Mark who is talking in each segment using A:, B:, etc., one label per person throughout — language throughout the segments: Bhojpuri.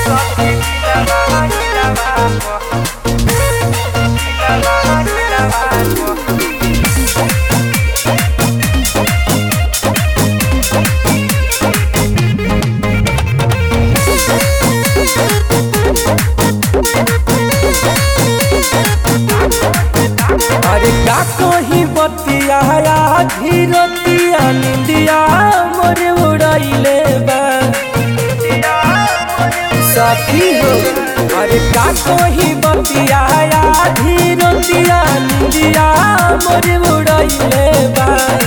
A: अरे का कही बतिया धीरतिया निंदिया मोर उड़ैले बा सखी हो अरे का कही बतिया धीरतिया निंदिया मोर उड़ैले बा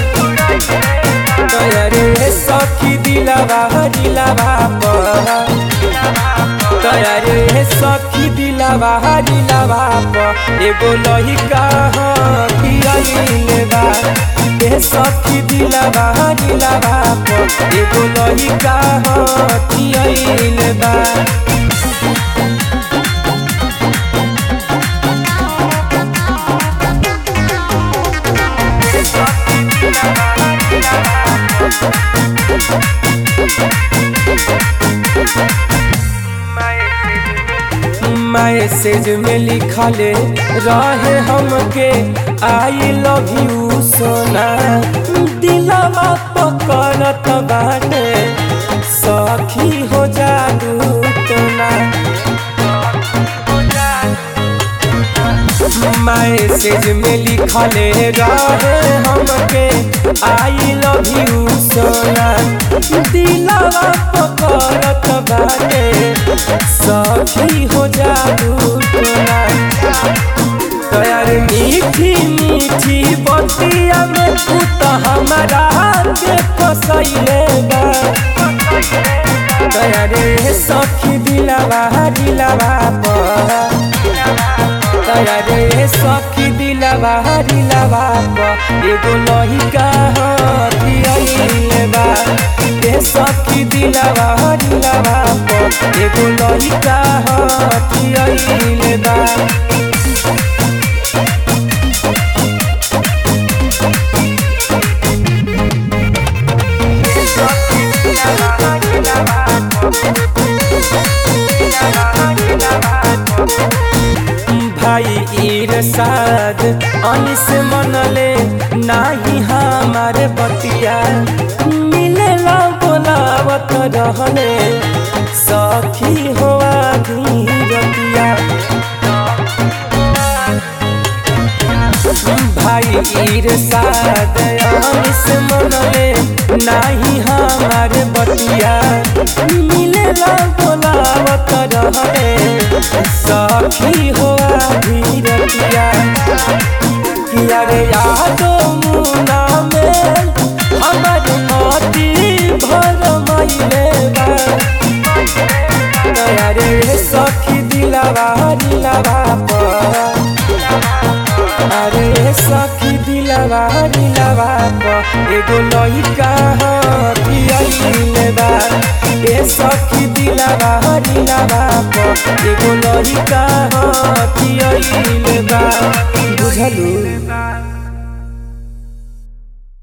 A: अरे सखी दिलवा दिलवा पर तयारे सखी दिलवा दिलवा प एगो लहिका पियाइले बा ए सखी दिलवा दिलवा प एगो लहिका पियाइले बा मैसेज में लिखले रहे हमके आई लव यू सोना दिलवा पकड़त बाटे सखी हो जादू तोना मैसेज में लिखले रहे हमके आई लव यू सोना दिलवा पकड़त बाटे सखी हो जादू टोना तयार मीठी मीठी बतिया में तू तो हमारा के फसैले बा तयारे सखी दिलवा दिलवा पर तयारे सखी दिलवा दिलवा पर एगो लहिका हथियाइले बा ए सखी दिलवा दिलवा पर एगो लहिका हथियाइले बा भाई इरसाद अनिस मनले नाही हमार बतिया मिलेला बोलावत रहले सखी हो धीरतिया भाई इरसाद अनिस मनले नाही हमार बतिया मिलेला बोलावत रहले सखी हो धीरतिया किया रे यादो मुना में हमर मोती भर महिले बा अरे सखी दिलवा दिलवा पर अरे सखी दिलवा दिलवा पर एगो लइका हथियाइले बा ए सखी दिलवा दिलवा पर एगो लइका हथियाइले बा बुझलू